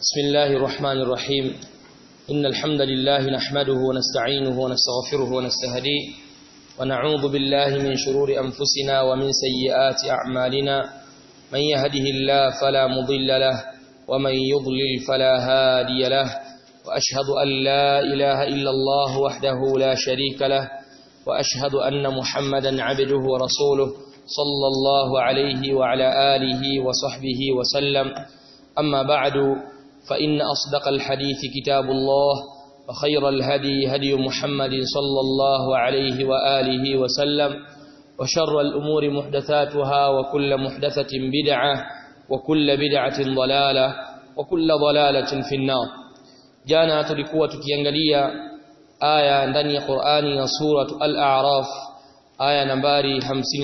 بسم الله الرحمن الرحيم إن الحمد لله نحمده ونستعينه ونستغفره ونستهديه ونعوذ بالله من شرور أنفسنا ومن سيئات أعمالنا من يهده الله فلا مضل له ومن يضلل فلا هادي له وأشهد أن لا إله إلا الله وحده لا شريك له وأشهد أن محمدا عبده ورسوله صلى الله عليه وعلى آله وصحبه وسلم أما بعد فإن أصدق الحديث كتاب الله وخير الهدي هدي محمد صلى الله عليه وآله وسلم وشر الأمور محدثاتها وكل محدثة بدعة وكل بدعة ضلالة وكل ضلالة في النار جانا تلikuwa tukiangalia aya ndani ya Qur'ani ya suratu Al-A'raf aya nambari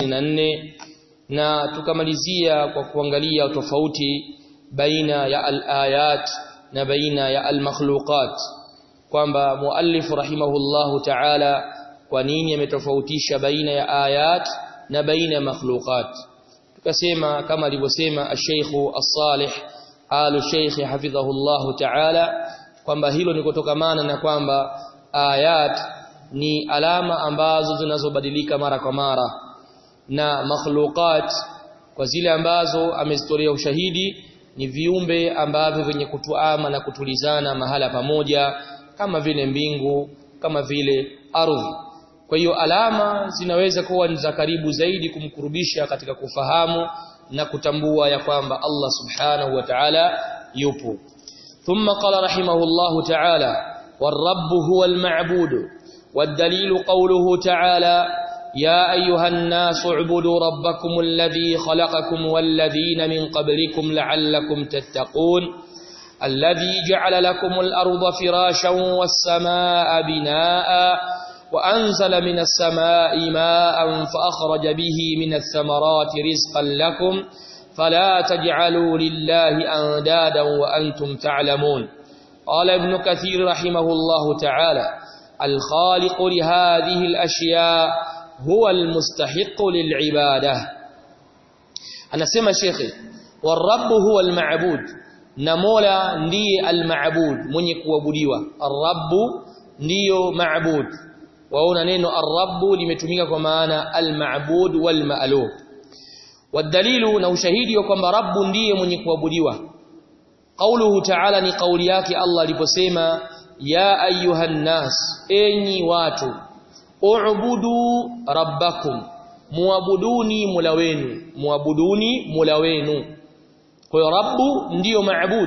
54 na tukamalizia kwa kuangalia tofauti baina ya al-ayat na baina ya al-makhluqat kwamba muallif rahimahullahu ta'ala kwa nini ametofautisha baina ya ayat na baina ya makhluqat tukasema kama alivyosema al-Sheikh as-Salih al-Sheikh hafidhahullahu ta'ala kwamba hilo ni kutokamana na kwamba ayat ni alama ambazo zinazobadilika mara kwa mara na makhluqat kwa zile ambazo amezitolea ushahidi ni viumbe ambavyo vyenye kutuama na kutulizana mahala pamoja kama vile mbingu kama vile ardhi kwa hiyo alama zinaweza kuwa ni za karibu zaidi kumkurubisha katika kufahamu na kutambua ya kwamba Allah subhanahu wa ta'ala yupo thumma qala rahimahullahu ta'ala والرب هو المعبود والدليل قوله تعالى يا أيها الناس اعبدوا ربكم الذي خلقكم والذين من قبلكم لعلكم تتقون الذي جعل لكم الأرض فراشا والسماء بناء وأنزل من السماء ماء فأخرج به من الثمرات رزقا لكم فلا تجعلوا لله أندادا وأنتم تعلمون قال ابن كثير رحمه الله تعالى الخالق لهذه الأشياء هو المستحق للعبادة أنا سمى شيخي والرب هو المعبود نمولا ndiye المعبود mwenye kuabudiwa الرب ndiyo maabud waona neno الرب limetumika kwa maana المعبود والمألوه والدليل na ushahidi wa kwamba rabbu ndiye mwenye kuabudiwa قوله تعالى ni kauli yake Allah aliposema ya ayuhan nas enyi watu u'budu rabbakum muabuduni mula wenu muabuduni mula wenu kwa hiyo rabbu ndiyo maabud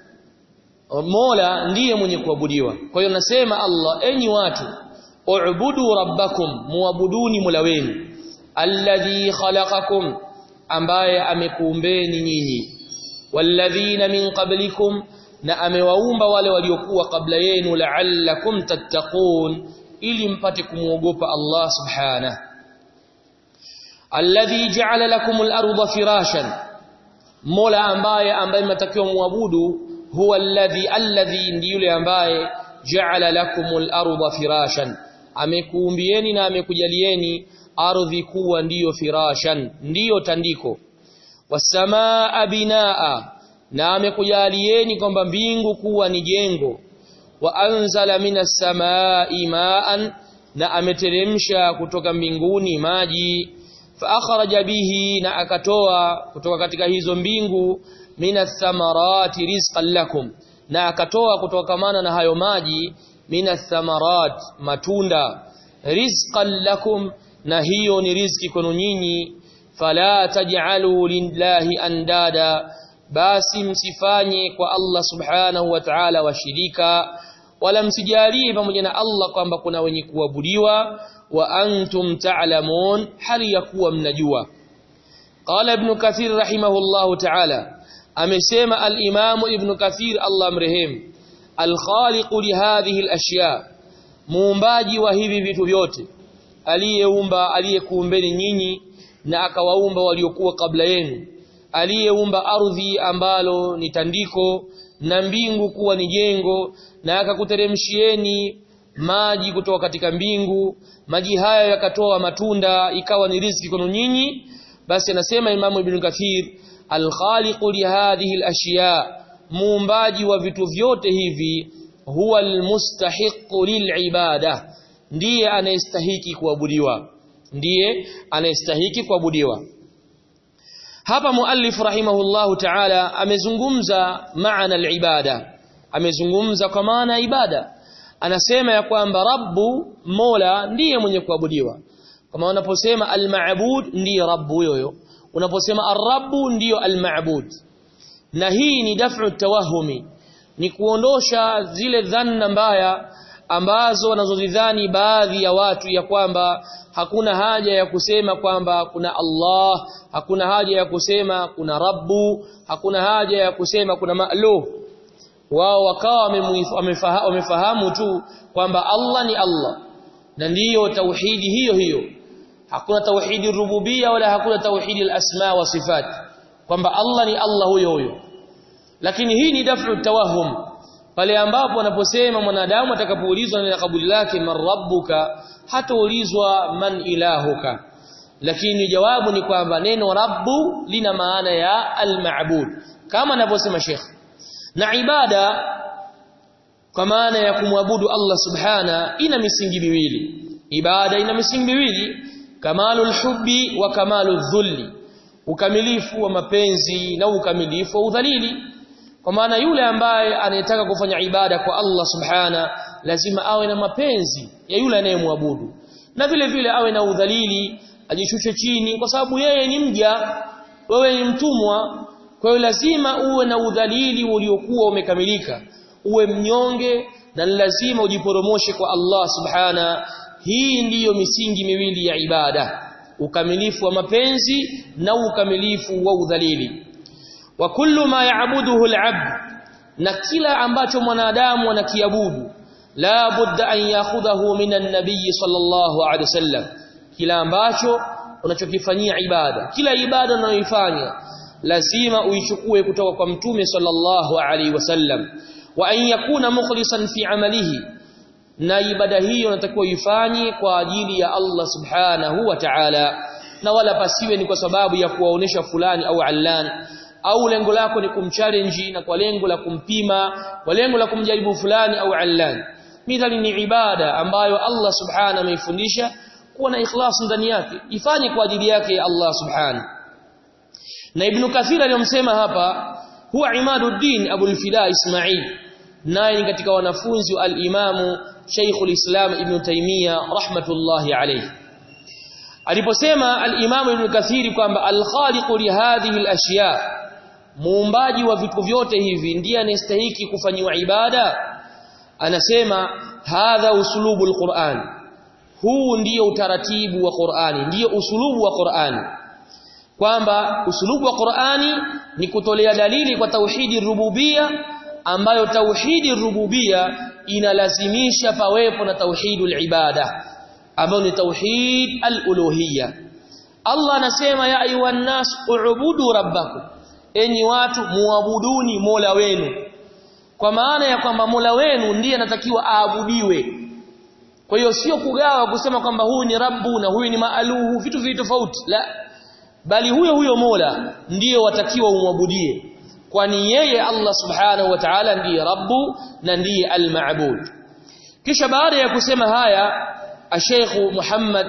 mola ndiye mwenye kuabudiwa kwa hiyo nasema Allah enyi watu u'budu rabbakum muabuduni mula wenu alladhi khalaqakum ambaye amekuumbeni nyinyi walladhina min qablikum na amewaumba wale waliokuwa kabla yenu la'allakum tattaqun ili mpate kumuogopa Allah subhanahu alladhi ja'ala lakum al-ardha firashan mola ambaye ambaye mtakiwa muabudu huwa alladhi alladhi ndiye yule ambaye ja'ala lakum al-ardha firashan amekuumbieni na amekujalieni ardhi kuwa ndiyo firashan ndiyo tandiko wasamaa binaa na amekujalieni kwamba mbingu kuwa ni jengo wa anzala minas samai maan na ameteremsha kutoka mbinguni maji fa akhraja bihi na akatoa kutoka katika hizo mbingu minas samarati rizqan lakum na akatoa kutokamana na hayo maji minas samarat matunda rizqan lakum na hiyo ni riziki kwenu nyinyi fala taj'alu lillahi andada basi msifanye kwa Allah subhanahu wa ta'ala washirika wala msijalie pamoja na Allah kwamba kuna wenye kuabudiwa wa antum ta'lamun hali ya kuwa mnajua qala ibn kathir rahimahullahu ta'ala amesema al-imam ibn kathir Allah mrehemu al-khaliq li hadhihi al-ashya muumbaji wa hivi vitu vyote aliyeumba aliyekuumbeni nyinyi na akawaumba waliokuwa kabla yenu aliyeumba ardhi ambalo ni tandiko na mbingu kuwa ni jengo na akakuteremshieni maji kutoka katika mbingu maji hayo yakatoa matunda ikawa ni riziki kwenu nyinyi basi anasema imamu ibn kathir alkhaliqu lihadhihi alashiya muumbaji wa vitu vyote hivi huwa almustahiqu lilibada ndiye anayestahiki kuabudiwa ndiye anayestahiki kuabudiwa hapa muallif rahimahullahu ta'ala amezungumza maana alibada amezungumza kwa maana ya ibada anasema ya kwamba rabbu mola ndiye mwenye kuabudiwa kama unaposema almaabud ndiye rabbu huyo unaposema arrabu ndiyo almaabud na hii ni daf'u tawahumi ni kuondosha zile dhanna mbaya ambazo wanazozidhani baadhi ya watu ya kwamba hakuna haja ya kusema kwamba kuna Allah hakuna haja ya kusema kuna Rabbu hakuna haja ya kusema kuna Ma'luh wao wakawa wamefahamu tu kwamba Allah ni Allah na ndiyo tauhidi hiyo hiyo hakuna tauhidi rububia wala hakuna tauhidi al-asma wa sifat kwamba Allah ni Allah huyo huyo lakini hii ni dafu tawahum pale ambapo wanaposema mwanadamu atakapoulizwa na kabuli lake man rabbuka hataulizwa man ilahuka lakini jawabu ni kwamba neno rabbu lina maana ya al-ma'bud kama anavyosema Sheikh na ibada kwa maana ya kumwabudu Allah subhana ina misingi miwili ibada ina misingi miwili kamalul hubbi wa kamalul dhulli ukamilifu wa mapenzi na ukamilifu wa udhalili kwa maana yule ambaye anayetaka kufanya ibada kwa Allah subhana lazima awe na mapenzi ya yule anayemwabudu na vile vile awe na udhalili ajishushe chini kwa sababu yeye ni mja wewe ni mtumwa kwa hiyo lazima uwe na udhalili uliokuwa umekamilika uwe mnyonge na lazima ujiporomoshe kwa Allah subhana hii ndiyo misingi miwili ya ibada ukamilifu wa mapenzi na ukamilifu wa udhalili wa kullu ma ya'buduhu al-'abd na kila ambacho mwanadamu anakiabudu la budda an ya'khudhahu min an-nabiy sallallahu alayhi wasallam kila ambacho unachokifanyia ibada kila ibada unayoifanya lazima uichukue kutoka kwa mtume sallallahu alayhi wasallam wa an yakuna mukhlisan fi amalihi na ibada hiyo unatakiwa uifanye kwa ajili ya Allah subhanahu wa ta'ala na wala pasiwe ni kwa sababu ya kuwaonesha fulani au allan au lengo lako ni kumchallenge na kwa lengo la kumpima kwa lengo la kumjaribu fulani au allan midhali ni ibada ambayo Allah subhanahu ameifundisha kuwa na ikhlas ndani yake ifanye kwa ajili yake ya Allah subhanahu na ibn kathir aliyomsema hapa huwa imaduddin abul fida ismail naye katika wanafunzi wa al-imamu Sheikh al-Islam Ibn Taymiyyah rahmatullahi alayhi aliposema al-Imam Ibn Kathir kwamba al-khaliqu li hadhihi al-ashya muumbaji wa vitu vyote hivi ndiye anastahili kufanyiwa ibada anasema hadha usulubu al-Qur'an huu ndiyo utaratibu wa Qur'ani ndiyo usulubu wa Qur'ani kwamba usulubu wa Qur'ani ni kutolea dalili kwa tauhidi rububia ambayo tauhidi rububia inalazimisha pawepo na tauhidul ibada ambayo ni tauhid al-uluhiyya Allah anasema ya ayuhan nas ubudu rabbakum enyi watu muabuduni Mola wenu kwa maana ya kwamba Mola wenu ndiye anatakiwa aabudiwe kwa hiyo sio kugawa kusema kwamba huyu ni rabbu na huyu ni maaluhu vitu vitu tofauti la bali huyo huyo Mola ndiyo watakiwa umwabudie kwani yeye Allah subhanahu wa ta'ala ndiye rabbu na ndiye al-ma'bud kisha baada ya kusema haya Sheikh Muhammad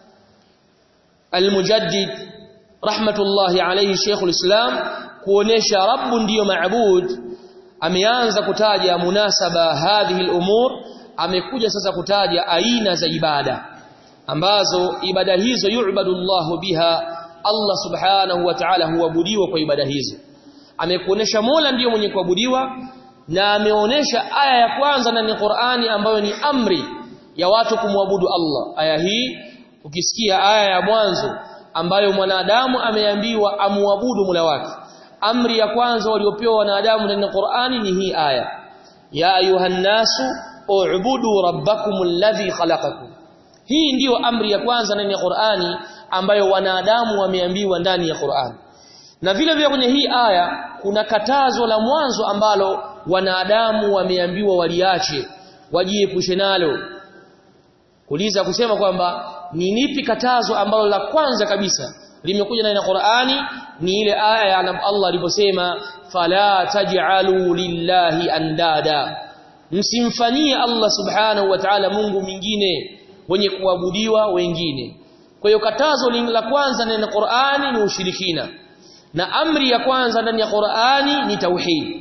al-Mujaddid rahmatullahi alayhi Sheikh al-Islam kuonesha rabbu ndiyo ma'bud ameanza kutaja munasaba hadhihi al-umur amekuja sasa kutaja aina za ibada ambazo ibada hizo yu'badu Allahu biha Allah subhanahu wa ta'ala huabudiwa kwa ibada hizo amekuonesha Mola ndiyo mwenye kuabudiwa na ameonesha aya ya kwanza ndani ya Qur'ani ambayo ni amri ya watu kumwabudu Allah aya hii ukisikia aya ya mwanzo ambayo mwanadamu ameambiwa amuabudu Mola wake amri ya kwanza waliopewa wanadamu ndani ya Qur'ani ni hii aya ya ayuhan nasu u'budu rabbakum alladhi khalaqakum hii ndiyo amri ya kwanza ndani ya Qur'ani ambayo wanadamu wameambiwa ndani ya Qur'ani na vile vile kwenye hii aya kuna katazo la mwanzo ambalo wanadamu wameambiwa waliache wajiepushe nalo kuuliza kusema kwamba ni nipi katazo ambalo la kwanza kabisa limekuja ndani ya Qur'ani ni ile aya ya Allah aliposema fala taj'alu lillahi andada msimfanyie Allah subhanahu wa ta'ala Mungu mwingine wenye kuabudiwa wengine kwa hiyo katazo la kwanza ndani ya Qur'ani ni ushirikina na amri ya kwanza ndani ya Qur'ani ni tauhid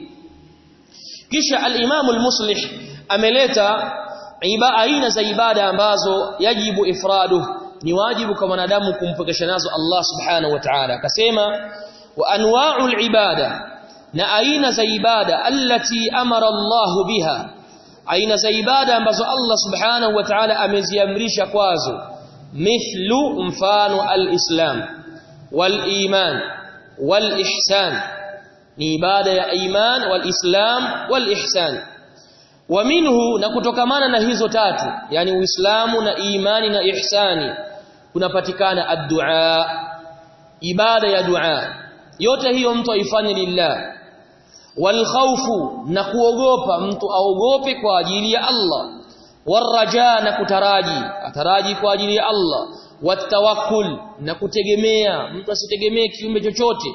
kisha al-Imam al-Muslih ameleta iba aina za ibada ambazo yajibu ifradu ni wajibu kwa wanadamu kumpokesha nazo Allah subhanahu wa ta'ala akasema wa anwa'ul ibada na aina za ibada allati amara Allah biha aina za ibada ambazo Allah subhanahu wa ta'ala ameziamrisha kwazo mithlu mfano al-islam wal iman wal ihsan ni ibada ya iman wal islam wal ihsan wa minhu na kutokamana na hizo tatu yani uislamu na imani na ihsani kunapatikana ad-du'a ibada ya dua yote hiyo mtu aifanye lillah wal khawfu na kuogopa mtu aogope kwa ajili ya Allah waraja na kutaraji ataraji kwa ajili ya Allah watawakkul na kutegemea mtu asitegemee kiumbe chochote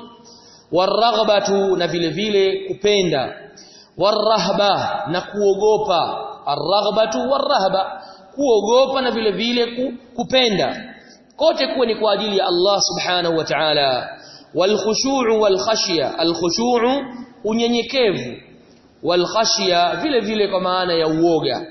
waraghbatu na vile vile kupenda warahba na kuogopa arraghbatu warahba kuogopa na vile vile kupenda kote kuwa ni kwa ajili ya Allah subhanahu wa ta'ala walkhushu'u walkhashya alkhushu'u unyenyekevu walkhashya vile vile kwa maana ya uoga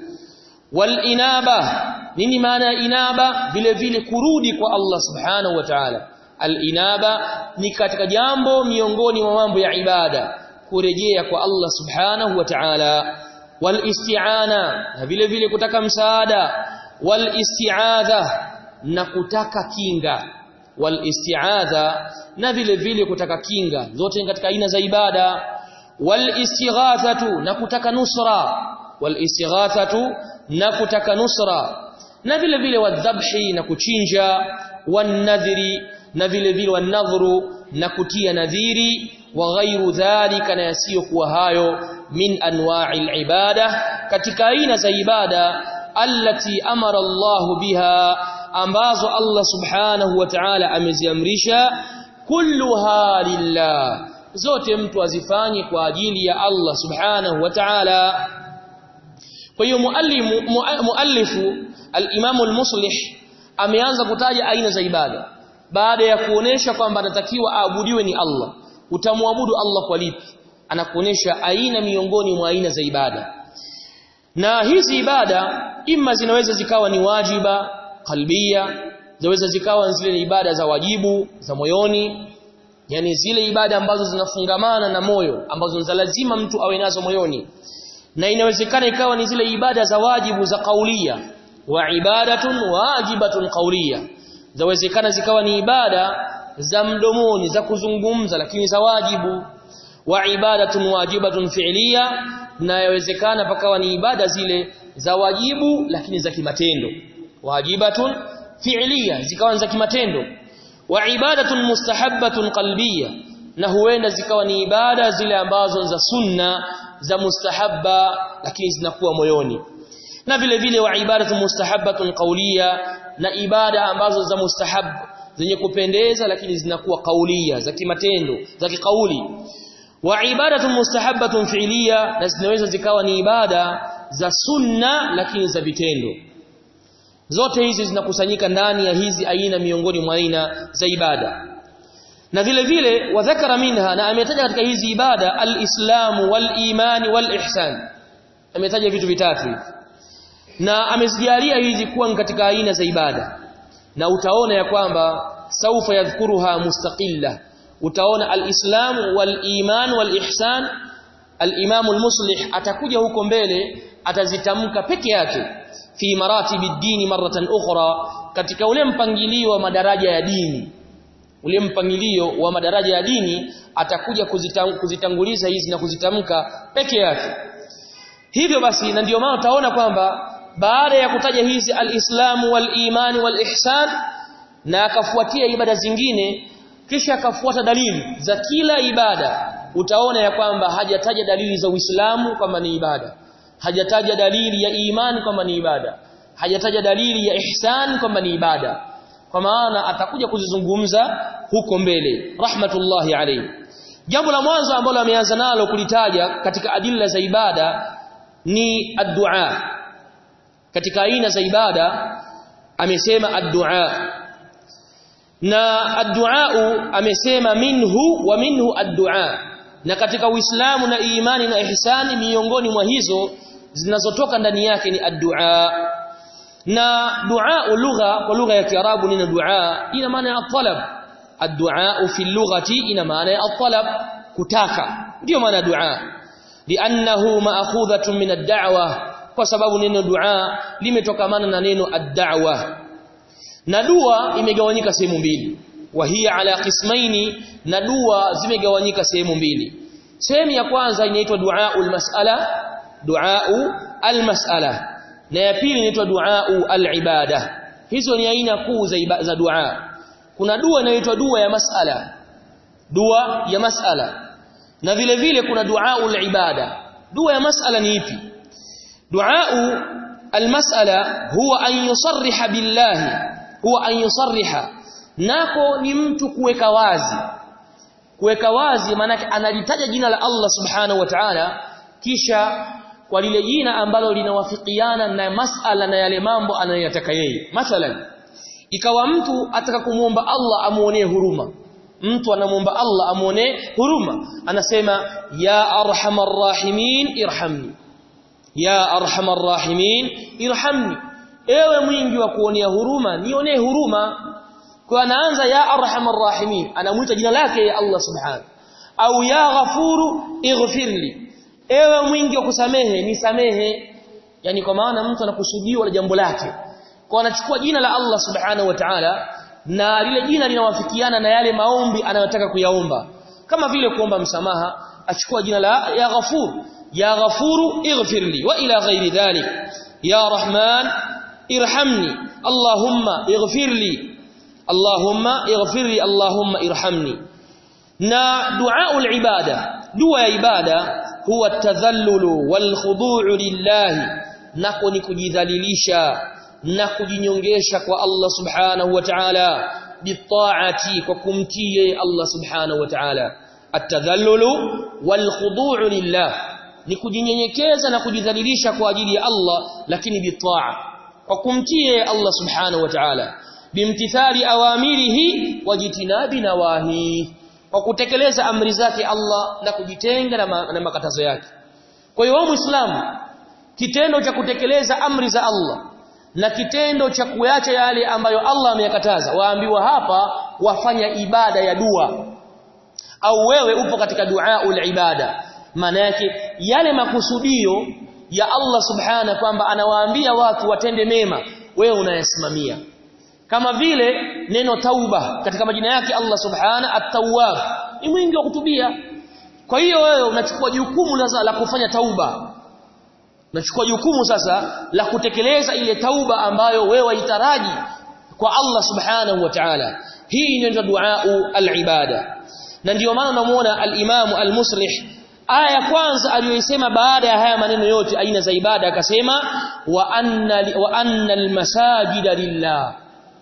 walinaba nini maana ya inaba vile vile kurudi kwa Allah subhanahu wa ta'ala alinaba ni katika jambo miongoni mwa mambo ya ibada kurejea kwa Allah subhanahu wa ta'ala walisti'ana na vile vile kutaka msaada walisti'adha na kutaka kinga walisti'adha na vile vile kutaka kinga zote katika aina za ibada walistighathatu na kutaka nusra walistighathatu na kutaka nusra na vile vile wadhabhi na kuchinja wanadhiri na vile vile wanadhuru na kutia nadhiri wa ghairu dhalika na yasiyokuwa hayo min anwa'il ibada katika aina za ibada allati amara Allah biha ambazo Allah subhanahu wa ta'ala ameziamrisha kulluha lillah zote mtu azifanye kwa ajili ya Allah subhanahu wa ta'ala kwa hiyo muallifu al-Imam al-Muslih ameanza kutaja aina za ibada baada ya kuonesha kwamba anatakiwa aabudiwe ni Allah utamwabudu Allah kwa lipi anakuonesha aina miongoni mwa aina za ibada na hizi ibada imma zinaweza zikawa ni wajiba kalbia zinaweza zikawa zile ibada za wajibu za moyoni yani zile ibada ambazo zinafungamana na moyo ambazo za lazima mtu awe nazo moyoni na inawezekana ikawa ni zile ibada za wajibu za kaulia wa ibadatun wajibatun kaulia zawezekana zikawa ni ibada za mdomoni za kuzungumza lakini za wajibu wa ibadatun wajibatun fi'liya na yawezekana pakawa ni ibada zile za wajibu lakini za kimatendo wajibatun fi'liya zikawa za kimatendo wa ibadatun mustahabbatun qalbiyya na huenda zikawa ni ibada zile ambazo za sunna za mustahabba lakini zinakuwa moyoni na vile vile wa ibadatu mustahabbatun qawliya na ibada ambazo za mustahab zenye kupendeza lakini zinakuwa kaulia za kimatendo za kikauli wa ibadatu mustahabbatun fi'liya na zinaweza zikawa ni ibada za sunna lakini za vitendo zote hizi zinakusanyika ndani ya hizi aina miongoni mwa aina za ibada na vile vile wadhakara minha na ametaja katika hizi ibada al-islamu wal-imani wal-ihsan ametaja vitu vitatu hivi na amezijalia hizi kuwa katika aina za ibada na utaona ya kwamba saufa yadhkuruha mustaqilla utaona al-islam wal-iman wal-ihsan al-imam al-muslih atakuja huko mbele atazitamka peke yake fi maratibi dini maratan ukhra katika ule mpangilio wa madaraja ya dini ule mpangilio wa madaraja ya dini atakuja kuzitang, kuzitanguliza hizi na kuzitamka peke yake hivyo basi na ndio maana utaona kwamba baada ya kutaja hizi al-islamu wal-imani wal-ihsan na akafuatia ibada zingine kisha akafuata dalili za kila ibada utaona ya kwamba hajataja dalili za Uislamu kwamba ni ibada hajataja dalili ya imani kwamba ni ibada hajataja dalili ya ihsan kwamba ni ibada kwa maana atakuja kuzizungumza huko mbele rahmatullahi alayhi jambo la mwanzo ambalo ameanza nalo kulitaja katika adilla za ibada ni ad-du'a katika aina za ibada amesema ad-du'a na ad-du'a amesema minhu wa minhu ad-du'a na katika uislamu na imani na ihsani miongoni mwa hizo zinazotoka ndani yake ni ad-du'a na du'a lugha kwa lugha ya kiarabu neno du'a ina maana ya talab ad-du'a fi lughati ina maana ya talab kutaka ndio maana du'a li'annahu ma'khudhatun min ad-da'wa kwa sababu neno du'a limetokamana na neno ad-da'wa na dua imegawanyika sehemu mbili wa hiya ala qismaini na dua zimegawanyika sehemu mbili sehemu ya kwanza inaitwa du'aul mas'ala du'au al-mas'ala na ya pili inaitwa du'au al-ibada hizo ni aina kuu za, za dua kuna dua inayoitwa dua ya mas'ala dua ya mas'ala na vile vile kuna du'au al-ibada dua ya mas'ala ni ipi du'au al-mas'ala huwa an yusarriha billahi huwa an yusarriha nako ni mtu kuweka wazi kuweka wazi maana analitaja jina la Allah subhanahu wa ta'ala kisha kwa lile jina ambalo linawafikiana na masala na yale mambo anayotaka yeye mathalan ikawa mtu ataka kumuomba Allah amuonee huruma mtu anamuomba Allah amuonee huruma anasema ya arhamar rahimin irhamni ya arhamar rahimin irhamni ewe mwingi wa kuonea huruma nionee huruma kwa anaanza ya arhamar rahimin anamuita jina lake ya Allah subhanahu au ya ghafuru ighfirli ewe mwingi wa kusamehe nisamehe yani kwa maana mtu anakusudiwa na jambo lake kwa anachukua jina la Allah subhanahu wa ta'ala na lile jina linawafikiana na yale maombi anayotaka kuyaomba kama vile kuomba msamaha achukua jina la ya ghafur ya ghafuru ighfirli wa ila ghairi dhalik ya rahman irhamni allahumma ighfirli allahumma ighfirli allahumma irhamni na du'a ibada dua ya ibada huwa tadhallulu wal khudu'u lillahi nako ni kujidhalilisha na kujinyongesha kwa Allah subhanahu wa ta'ala bitaati kwa kumtii Allah subhanahu wa ta'ala at-tadhallulu wal khudu'u lillah ni kujinyenyekeza na kujidhalilisha kwa ajili ya Allah lakini bitaa kwa kumtii Allah subhanahu wa ta'ala bimtithali awamirihi wajitinabi nawahi kwa kutekeleza amri zake Allah na kujitenga na, ma, na makatazo yake kwa hiyo muislamu kitendo cha kutekeleza amri za Allah na kitendo cha kuacha yale ambayo Allah ameyakataza waambiwa hapa wafanya ibada ya dua au wewe upo katika duaul ibada maana yake yale makusudio ya Allah subhana kwamba anawaambia watu watende mema wewe unayasimamia kama vile neno tauba katika majina yake Allah subhana at-tawwab ni mwingi wa kutubia kwa hiyo wewe unachukua jukumu la, la kufanya tauba unachukua jukumu sasa la kutekeleza ile tauba ambayo wewe waitaraji kwa Allah subhanahu wa ta'ala hii inaitwa duau al-ibada na ndiyo maana unamuona al-Imam al-Muslih aya ya kwanza aliyoisema baada ya haya maneno yote aina za ibada akasema wa anna wa anna al-masajida lillah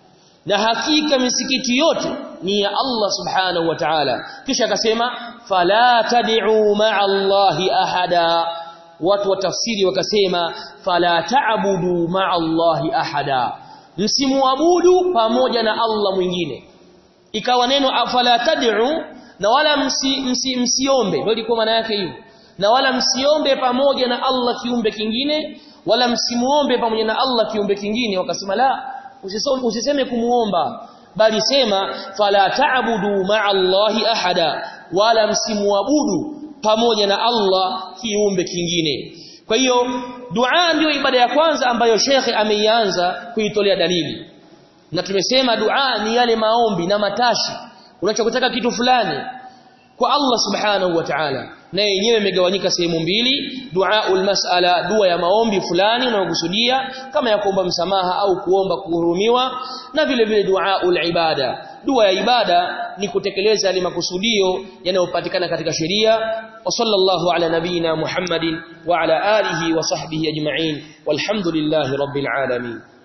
na hakika misikiti yote ni ya Allah subhanahu wa ta'ala kisha akasema fala tad'u ma'a Allahi ahada watu wa tafsiri wakasema fala ta'budu ma'a Allahi ahada msimuabudu pamoja na Allah mwingine ikawa neno fala tad'u na wala msi, msi, msiombe ndio ilikuwa maana yake hiyo na wala msiombe pamoja na Allah kiumbe kingine wala msimuombe pamoja na Allah kiumbe kingine wakasema la usisome usiseme kumuomba bali sema fala ta'budu ma'a Allahi ahada wala msimuabudu pamoja na Allah kiumbe kingine kwa hiyo dua ndio ibada ya kwanza ambayo shekhe ameianza kuitolea dalili na tumesema dua ni yale maombi na matashi unachotaka kitu fulani kwa Allah subhanahu wa ta'ala na yenyewe imegawanyika sehemu mbili duaul mas'ala dua ya maombi fulani unayokusudia kama ya kuomba msamaha au kuomba kuhurumiwa na vile vile duaul ibada dua ya ibada ni kutekeleza yale makusudio yanayopatikana katika sheria wa sallallahu ala nabina muhammadin wa ala alihi wa sahbihi ajma'in walhamdulillahi rabbil alamin